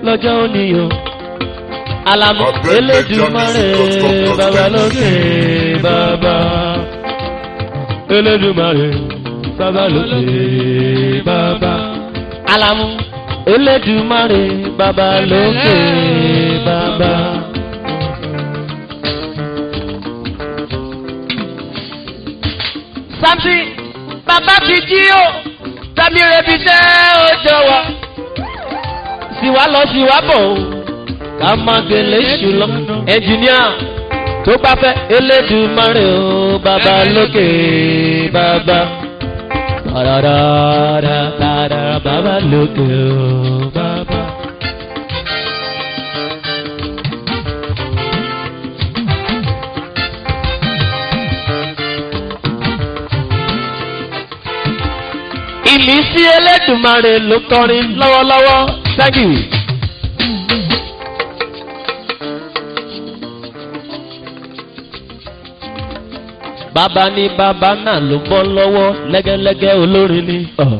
lọ́jọ́ òní o. alamu Abẹ́lẹ̀ elédùmarè Jamiu bàbá lókè bàbá. elédùmarè bàbá lókè bàbá. alamu elédùmarè bàbá lókè bàbá. samson bàbá ti jí o tàbí rebi tẹ́ ó jọ wá sì wá lọ sí wá bọ̀ o ká má gbélé ṣù lọ ẹnjìníà tó bá fẹ́ elédùmarè o bàbá lókè bàbá tàràràràràrà bàbá lókè o bàbá. ìmísí elédùmarè ló kọrin lọ́wọ́lọ́wọ́ thank you. bàbá ní bàbá náà ló bọ́ lọ́wọ́ lẹ́gẹ́lẹ́gẹ́ olórin ni. Uh.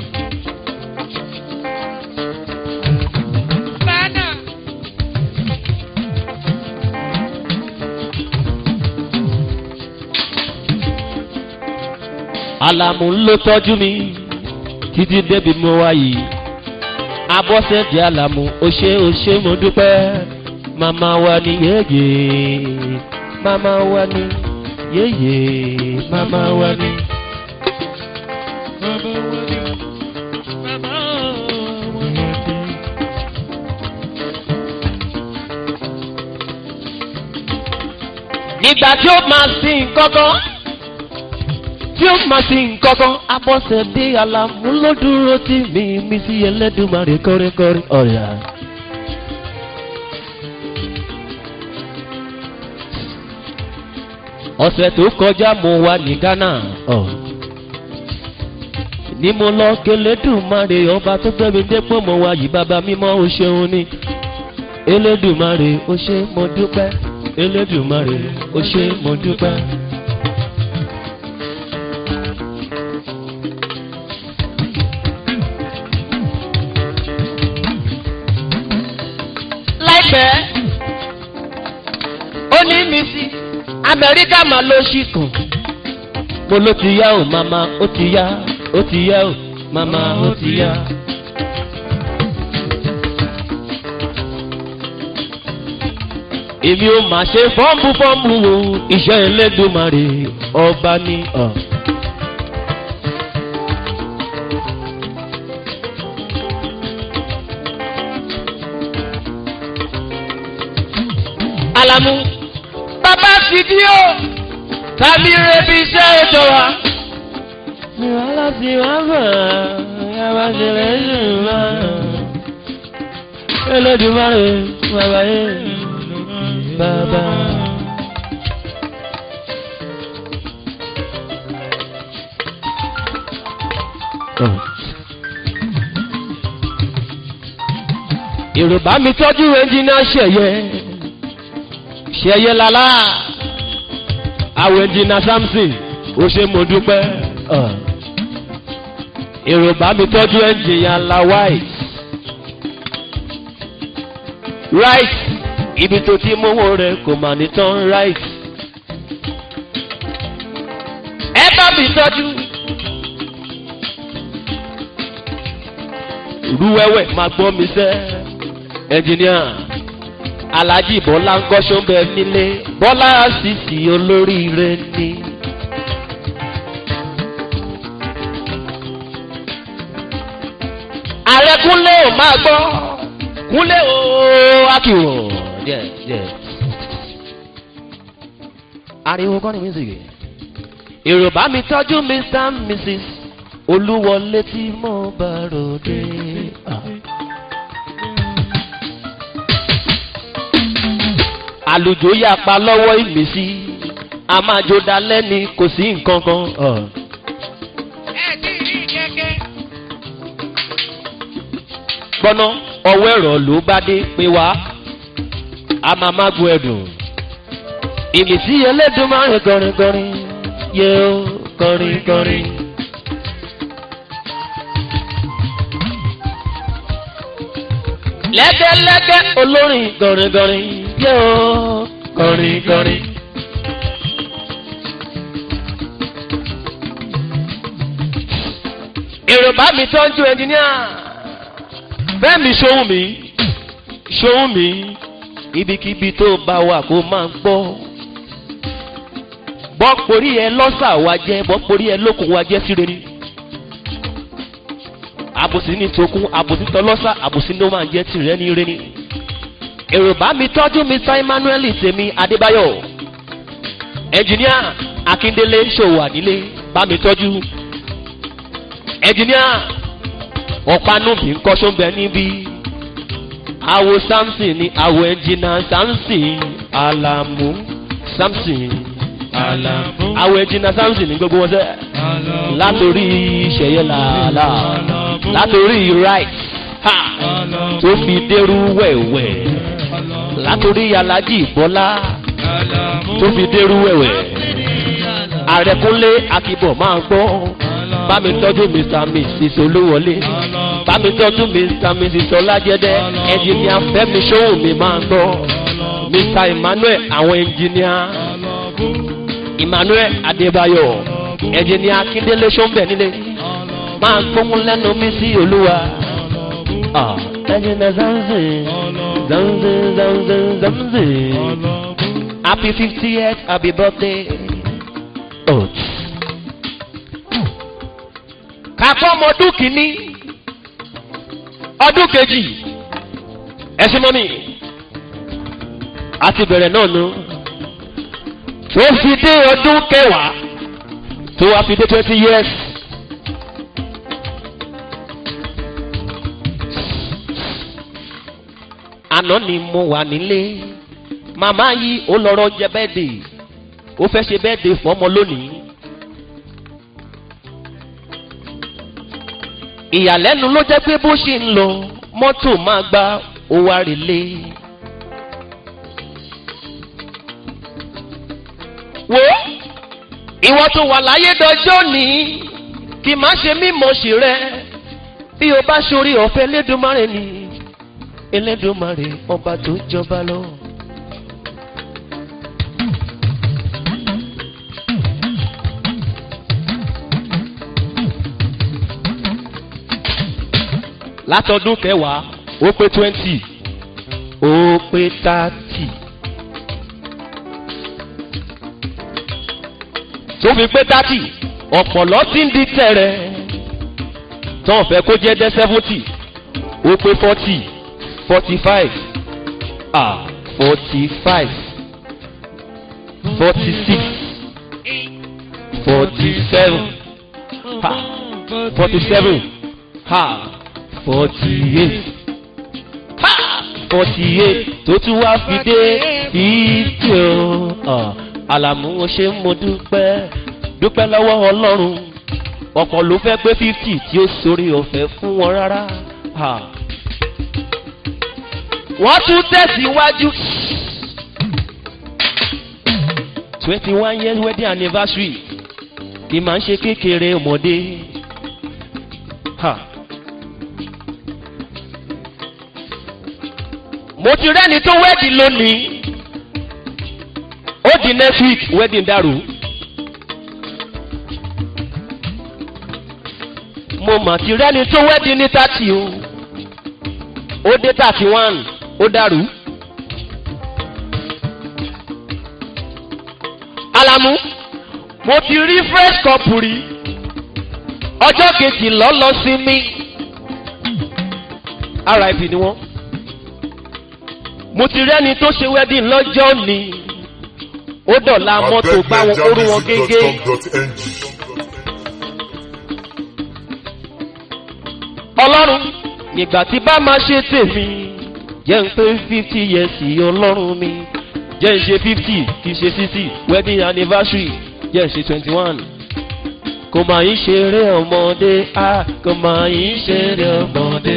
alamu ló tọ́jú mi títí débi mo wá yìí abọ́sẹ̀dì alamu ó ṣe ó ṣe mo dúpẹ́ màmá wa ni yéye màmá wa ni yéye màmá wa ni. nígbà tí ó máa sin kankan tí ó máa sin kankan abọ́sẹ̀dé alámúlódúró tí mi mi sí ẹlẹ́dùnmarè kọ́rẹ́kọ́rẹ́ ọ̀rẹ́ à. ọ̀sẹ̀ tó kọjá mo wà ní ghana ọ̀ ní mo lọ kẹlẹ́dùnmarè ọba tó gbẹ́mi dépò mo wà yìí bàbá mímọ́ o ṣeun ni elédùnmarè o ṣe mo dúpẹ́ elédùnmarè o ṣe mo dúpẹ́. láìpẹ́ ó ní mi sí amẹ́ríkà máa ló ṣì kàn mo ló ti yá o màmá ó ti yá ó ti yá o màmá ó ti yá. èmi ò mà ṣe fọ́ǹbù fọ́ǹbù wo iṣẹ́ ẹlẹ́dùnmarè ọba ní ọ̀. alamu bàbá ti di o tàbí rebi iṣẹ́ ètò wa. ìwàlá ti wá bọ̀ yàrá ṣẹlẹ̀ ṣùgbọ́n máa ẹlẹ́dùnmáre bàbá yé bàbá. yorùbá mi tọ́jú ẹnjìnà ṣẹ̀yẹ ṣẹ̀yẹ lálá àwọn ẹnjìnà samson ó ṣe mo dúpẹ́ yorùbá mi tọ́jú ẹnjìnà la white right ibi tó ti mówó rẹ kò mà ní tán right ẹ bá mi tọ́jú rúwẹ́wẹ́ máa gbọ́ mi sẹ́ ẹnjìníà alhaji bọ́lá ń kọ́ṣọ́ bẹ nílé bọ́lá àṣìṣì olóríire ni. ààrẹ kúnlé ò máa gbọ́ kúnlé ò akíwò díẹ̀ díẹ̀. ariwo kọ́ni mísìkì yorùbá mi tọ́jú mr and mrs olúwọlé tí mo bá ròde. Ah. àlùjò yapa lọ́wọ́ ìmísí a máa jó dalẹ́ ni kò sí nǹkan kan. gbọ́ná ọwọ́ ẹ̀rọ ló bá dé pé wá a máa má gun ẹ̀dùn. ìmísí ẹlẹ́dùn máa ń kọrin kọrin yẹ ó kọrin kọrin. lẹ́gẹ́lẹ́gẹ́ olórin gọ̀rìngọ̀rìn yóò gọ̀rìngọ̀rìn. èrò bá mi tọ́jú ẹnjìníà bẹ́ẹ̀ mi ṣohun mi ṣohun mi ibikíbi tó bá wà kó máa gbọ́ bọ́ porí ẹ lọ́sà wa jẹ́ bọ́ porí ẹ lókun wa jẹ́ síre ni àbòsí ní tòkun àbòsí tọlọ́sà àbòsí ló máa jẹ́ tìrẹ́ ní ire ni èrò bá mi tọ́jú mr emmanuel tèmi adébáyọ̀ ẹnjìníà akíndélé ṣòwò ànílé bá mi tọ́jú ẹnjìníà ọ̀pánúbì ńkọ́ sóńbẹ níbí àwo samson ni àwo ẹnjìnà samson alamu samson alamu àwo ẹnjìnà samson ní gbogbo wọn sẹ látòrí ìṣẹ̀yẹ làálà látòrí right ha tó fi dérú wẹ̀wẹ̀ látòrí alájì bọ́lá tó fi dérú wẹ̀wẹ̀ àrẹ̀kúnlé akíbọ̀ máa gbọ́ bá mi tọ́jú mr mrs olúwọlé bá mi tọ́jú mr mrs ọlájẹ́dẹ́ ẹnjìníà fẹ́mi ṣóhùn mi máa gbọ́ mr emmanuel àwọn ẹnjìníà emmanuel adébáyọ̀ ẹnjìníà akíndélé ṣọ́nbẹ̀ nílé máa gbóhùn lẹ́nu mi sí olúwa ẹnjìníà zanzi zanzi zanzi zanzi happy fiftieth happy birthday. Oh kakọ́ ọmọ ọdún kìíní ọdún kejì ẹ̀sìn mọ́mí àti bẹ̀rẹ̀ náà nu tó fi dé ọdún kẹwàá tó wá fi dé twenty years. àná ni mo wà nílé màmá yìí ó lọ́rọ́ jẹ bẹ́ẹ̀dì ó fẹ́ ṣe bẹ́ẹ̀dì fọ́mọ lónìí. ìyàlẹ́nu ló jẹ́ pé bó ṣe ń lọ mọ́tò máa gba owó àrèlé. wo ìwọ tó wà láyé dọjọ́ ní kì má ṣe mímọ̀ sí rẹ bí o bá ṣorí ọ̀fẹ́ elédùnmarè ni elédùnmarè ọba tó jọba lọ. látọdún kẹwàá ó pé twenty ó pé thirty tó fi pé thirty ọ̀pọ̀lọ́ ti ń di tẹ̀rẹ̀ tán fẹ́ kó jẹ́ dẹ́ seventy ó pé forty forty five ah forty five forty six forty seven ha forty seven ha forty-eight ha forty-eight tó tún wá fi dé fídíò àlàmú o ṣe ń mo dúpẹ́ dúpẹ́ lọ́wọ́ ọlọ́run ọ̀pọ̀ ló fẹ́ pé fifty tí ó sórí ọ̀fẹ́ fún wọn rárá wọ́n tún tẹ̀síwájú twenty one years wedding anniversary kì máa ń ṣe kékeré ọmọdé. Ha. mo ti rẹ́ni tó wẹ́ẹ̀dì lónìí ó di next week wedding dàrú. mo mà ti rẹ́ni tó wẹ́ẹ̀dì ní thirty o ó dé thirty one ó dàrú. alamu mo ti rí fresh cup rí ọjọ́ kejì lọ́lọ́ sí mi rip ni wọ́n mo ti rẹ́ni tó ṣe wedding lọ́jọ́ ni ó dọ̀la mọ́tò bá wọn kóró wọn gégé. ọlọ́run nígbà tí bá máa ṣe tèmi jẹ́ ń pé fifty years ọlọ́run mi jẹ́ ń ṣe fifty kì í ṣe sixty wedding anniversary jẹ́ ń ṣe twenty one kò máa ń ṣeré ọmọdé ah kò máa ń ṣeré ọmọdé.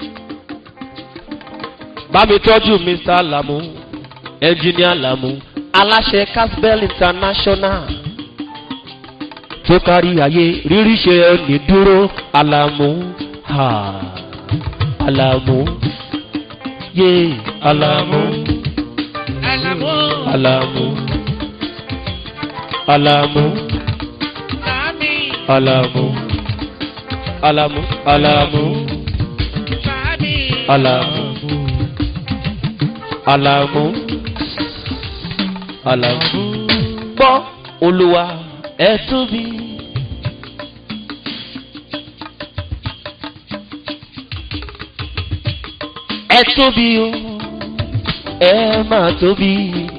bá mi tọ́jú mr lamu engineer lamu aláṣẹ casbell international tó kárí ayé rírí ṣe ní dúró alamu ha alamu yé alamu Àlàmú. alamu alamu Sàmì. alamu alamu alamu Sàmì. alamu alamu alamu gbọ́ olúwa ẹ tóbi. ẹ tóbi o ẹ máa tóbi.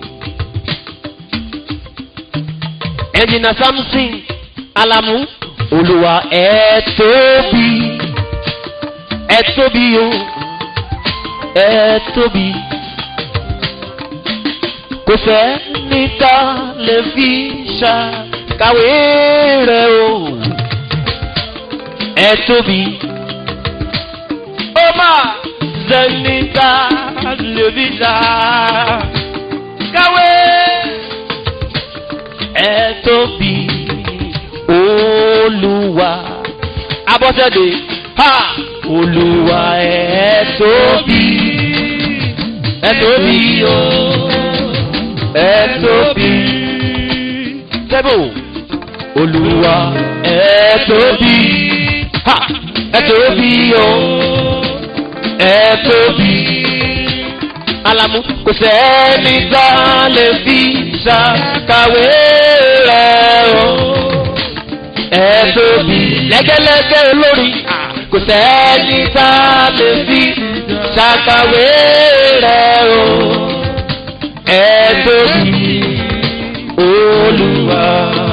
ẹnjìnà samson alamu olúwa ẹ tóbi ẹ tóbi o ẹ tóbi kò fẹ́ níta lè fi ṣàkàwé rẹ̀ o ẹ tóbi ó máa sẹ́nìta lè fi ṣàkàwé ẹ tóbi olúwa abọ́sẹ̀dé ha olúwa ẹ tóbi ẹ tóbi o ẹ tóbi tẹ́bù olúwa ẹ tóbi ha ẹ tóbi o ẹ tóbi alamu kò sẹ́ni tá a lè fi ṣàkàwé rẹ̀ o ẹ tóbi lẹ́gẹ́lẹ́gẹ́ olórí kò sẹ́ni tá a lè fi ṣàkàwé rẹ̀ o ẹ tóbi olúwa.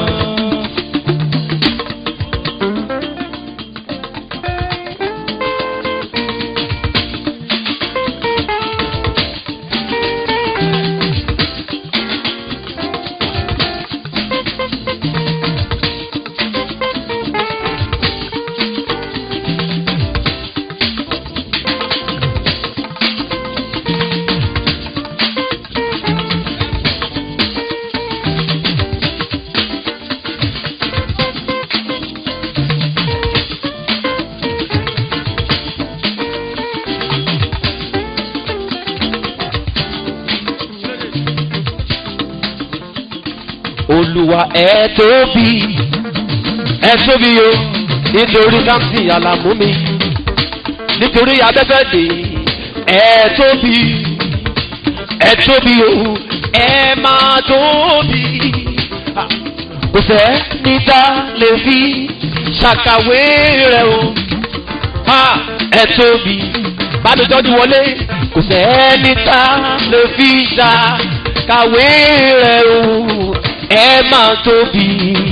olúwa ẹ tóbi ẹ tóbi o nítorí samson alamu mi nítorí abẹ́fẹ́ dè ẹ tóbi ẹ tóbi o ẹ máa tóbi kò sẹ́ níta lè fi ṣàkàwé rẹ o ha ẹ tóbi bá mi tọ́jú wọlé kò sẹ́ níta lè fi ṣàkàwé rẹ o ẹ máa tóbi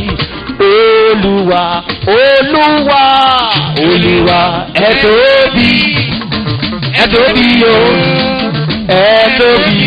olúwa olúwa olúwa ẹ tóbi ẹ tóbi o ẹ tóbi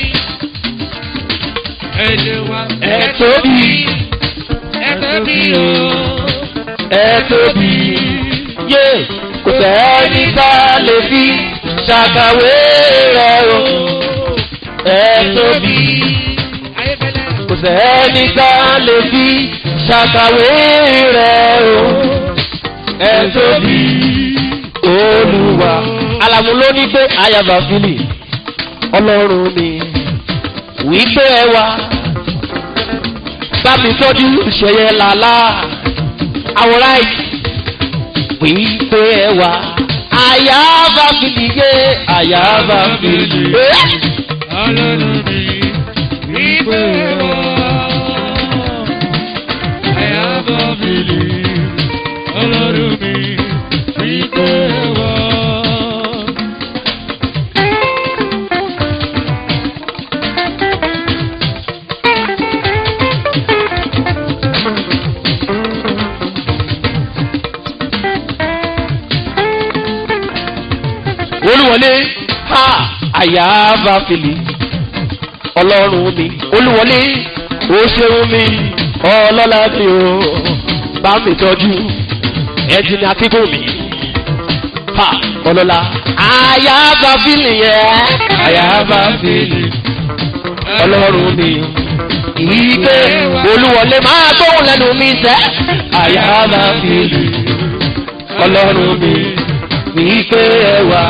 Olúwa. ẹ tóbi Ẹ tóbi o. ẹ tóbi yé kò sẹ́ni tá a lè fi ṣàkàwé rẹ̀ o ẹ tóbi Ayébẹ́lẹ́. kò sẹ́ni tá a lè fi ṣàkàwé rẹ̀ o ẹ tóbi olúwa. alamu ló ní pé ayaba fili ọlọ́run mi wípé ẹ wá bá mi tọ́jú ìṣẹ̀yẹ làlá àwòrán yìí wípé ẹ wá ayaba fili yé ayaba fili. Ọlọ́run mi wípé wá. Àyàbọ̀ mi lè. Ọlọ́run mi wípé wá. olúwọlé ha àyàbá fìlì ọlọ́run mi olúwọlé ó ṣeun mi ọlọ́lá mi o bá mi tọ́jú ẹ̀jìnì akíkún mi ha ọlọ́lá àyàbá fìlì yẹn àyàbá fìlì ọlọ́run mi ìgbé olúwọlé máa gbóhùn lẹ́nu mi sẹ́ àyàbá fìlì ọlọ́run mi ìgbé ẹwà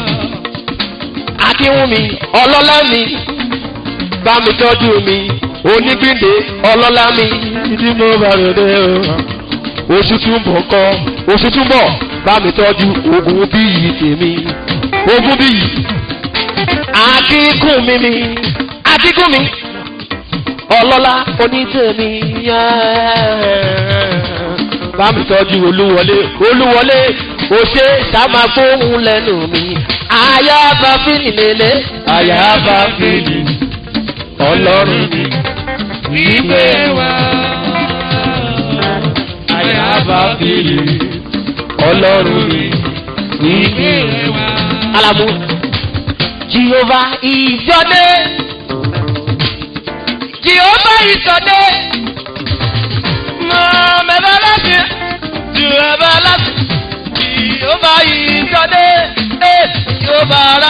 akínwùmí ọlọ́lá mi bá mi tọ́jú mi onígbìndé ọlọ́lá mi tí mo bá rẹ̀ dé o oṣù túnbọ̀ kọ́ oṣù túnbọ̀ bá mi tọ́jú ogun bíyì tèmi ogun bíyì akíkùn mi mi akíkùn mi ọlọ́lá onítèmi bá mi tọ́jú olúwọlé olúwọlé òṣè sàmà gbóhùn lẹ́nu mi àyàbá fìlì lélẹ̀ àyàbá fìlì ọlọ́run mi Ìgbé wa. àyàbá fìlì ọlọ́run mi Ìgbé wa. alamu jehovah is your name jehovah is your name mọ̀mẹ́fẹ́ láti jehovah láti jehovah is your name eh, jehovah ra.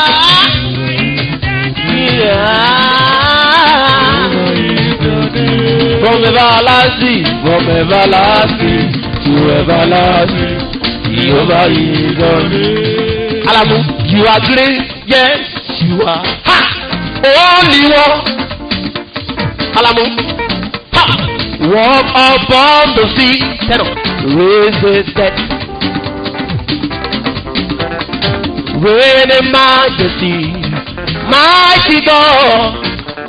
From everlasting, from everlasting to everlasting, Jehovah is your name. Alamu, you are great, yes, you are. Ha! Only one. Alamu, ha! Walk upon the sea, tell them, raise the dead. Reign in majesty, mighty God.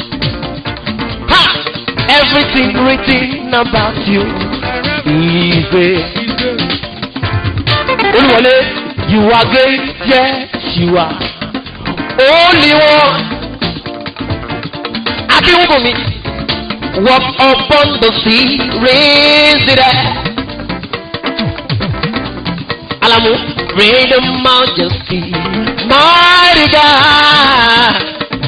Ha! Everything written about you is great. Olúwọlé, you are great, yes, you are. Only one. Akínwùbùnmi, walk upon the sea, raise it up. Alamu, reign in majesty, mighty God.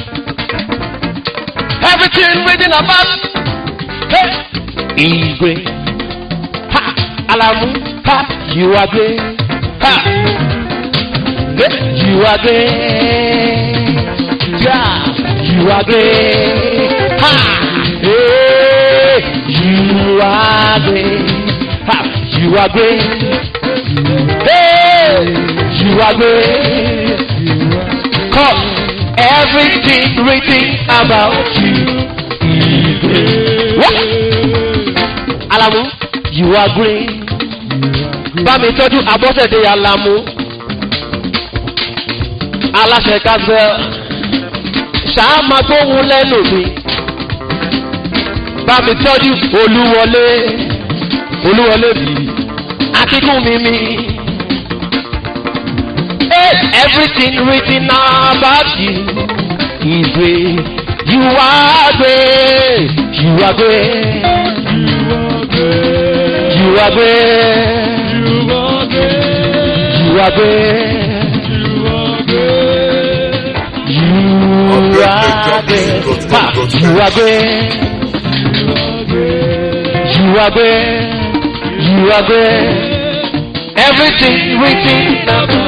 Everything written about hey, is great. Ha, Alamu, ha, you are great. Ha, hey, you are great. Yeah, you are great. Ha, hey, you are great. Ha, you are great. Hey, you are great. Cause everything written about you is great. What? Alamu, you are great. Bámi tọ́jú abọ́sẹ̀dé Alamu. Aláṣẹ Kásẹ̀. Ṣáàmà tó wù lẹ́nu mi. Bámi tọ́jú Olúwọlé. Olúwọlé mi. Akíkún mi mi. Hey, everything written about you is great. You are great. You are great. You are great. You are great. You are great. Ha, You are great. You are great. You are great. Everything written about